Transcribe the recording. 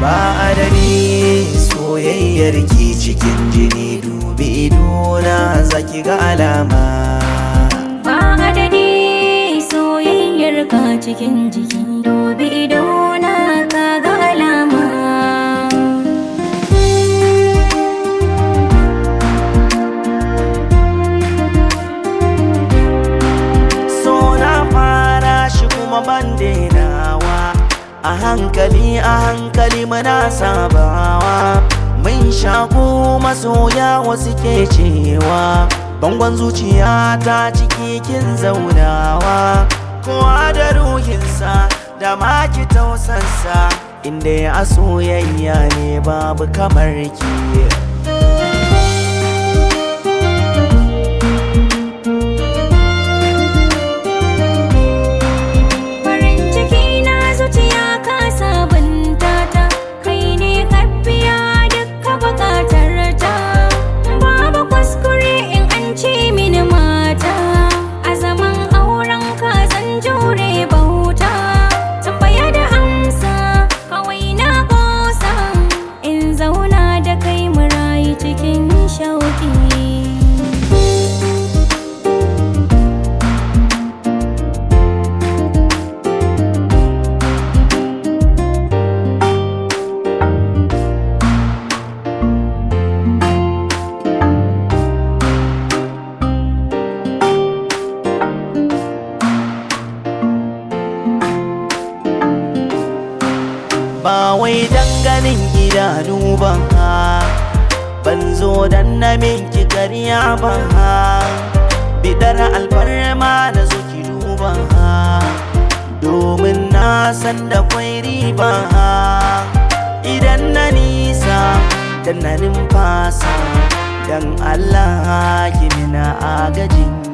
ba adadi soyayyar ki cikin jini dubi idona zaki ga alama ba adadi soyayyar ka cikin jiki dubi idona ka ga alama so na fara shi kuma ban denawa a hankali a hankali muna sabawa mun shaku masoya wasu ke cewa bangon zuciya ta ciki kin zaunawa kowa da ruhinsa da maki tausansa inda ya soyayya ne babu kamar ki farin ciki na zuciya ka sabunta ta kai ne ka biya dukka bukatar ta babu kuskure in an ce mini mata a zaman auren ka zan jure bauta tambaya da amsa kawai na kosa in zauna da kai mu rayu cikin shauki ba wai danganin idanu ba ha ban zo dan na minki karya ba ha bidar alfarma na zo ki duba ha domin na san da kwai riba ha idan na nisa dan na numfasa dan Allah ki mina agajin